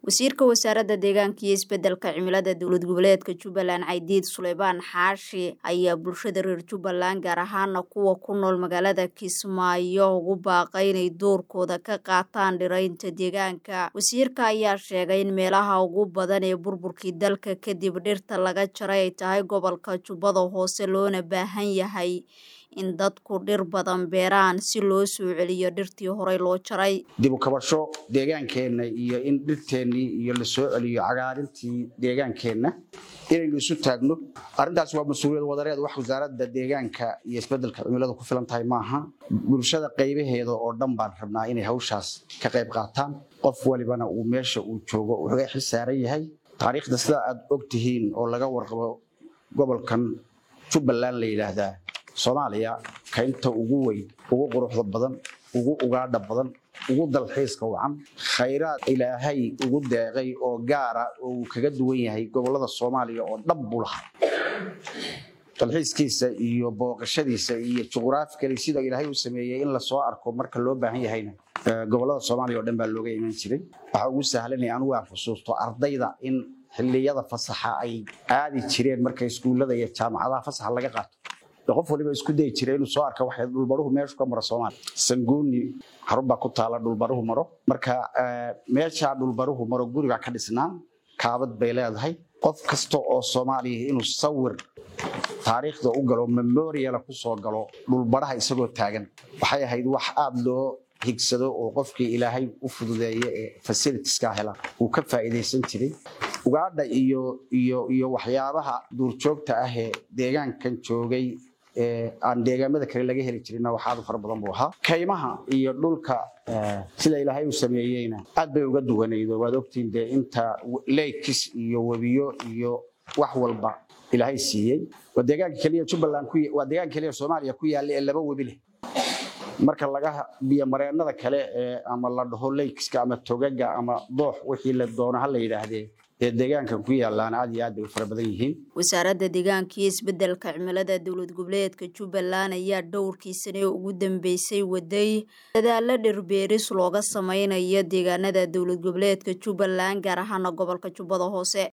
wasiirka wasaaradda deegaanka iyo isbedelka cimilada dowlad goboleedka jubbaland caydiid suleymaan xaashi ayaa bulshada reer jubbaland gaar ahaana kuwa ku nool magaalada kismaayo ugu baaqay inay doorkooda ka qaataan dhiraynta deegaanka wasiirka ayaa sheegay in meelaha ugu badan ee burburkii dalka kadib dhirta laga jaray ay tahay gobolka jubbada hoose loona baahan yahay in dadku dhir badan beeraan si loo soo celiyo dhirtii horey loo jaray dib u kabasho deegaankeenna iyo in dhirteennii iyo la soo celiyo cagaarintii deegaankeenna inaynu isu taagno arrintaas waa mas-uuliyad wadareed wax wasaaradda deegaanka iyo isbedelka cimilada ku filan tahay maaha bulshada qaybaheeda oo dhan baan rabnaa inay hawshaas ka qayb qaataan qof walibana uu meesha uu joogo wuxuu xil saaran yahay taariikhda sida aad og tihiin oo laga warqabo gobolkan jubbaland la yidhaahdaa soomaaliya kaynta ugu weyn ugu quruxda badan ugu ugaadha badan ugu dalxiiska wacan khayraad ilaahay ugu deeqay oo gaara oo uu kaga duwan yahay gobolada soomaaliya oo dhab buu lahaa dalxiiskiisa iyo booqashadiisa iyo juqraafikali sida ilaahay uu sameeyey in lasoo arko marka loo baahan yahayna gobolada soomaaliya oo dhan baa looga iman jiray waxaa ugu sahlanaya anigu aan xusuusto ardayda in xilliyada fasaxa ay aadi jireen marka iskuullada iyo jaamacadaha fasaxa laga qaato qof waliba isku dayi jira inuu soo arka waxay dhulbaruhu meeshu ka maro soomaaliya sanguuni xarun baa ku taala dhulbaruhu maro marka meeshaa dhulbaruhu maro guriga ka dhisnaan kaabad bay leedahay qof kasta oo soomaaliya inuu sawir taariikhda u galo memoriala ku soo galo dhulbaraha isagoo taagan waxay ahayd wax aada loo higsado oo qofkii ilaahay u fududeeya ee fasilitiska hela uu ka faa'iidaysan jiray ugaadha iyo iyo iyo waxyaabaha duurjoogta ah ee deegaankan joogay aan deegaamada kale laga heli jirinna wax aad u fara badan buu ahaa kaymaha iyo dhulka sida ilaahay uu sameeyeyna aad bay uga duwanaydo waad ogtiin dee inta leykis iyo webiyo iyo wax walba ilaahay siiyey waa deegaanka keliya jubbaland waa deegaanka keliya soomaaliya ku yaalla ee laba webi leh marka laga biyomareenada kale ee ama la dhaho leykiska ama togaga ama doox wixii la doono ha la yidhaahdee ee deegaankan ku yaalaan aad iyo aad bay u fara badan yihiin wasaaradda deegaanka iyo isbedelka cimilada dowlad goboleedka jubbaland ayaa dhowrkii sane ugu dambeysay waday dadaalo dhirbeeris looga sameynayo deegaanada dowlad goboleedka jubbaland gaar ahaana gobolka jubbada hoose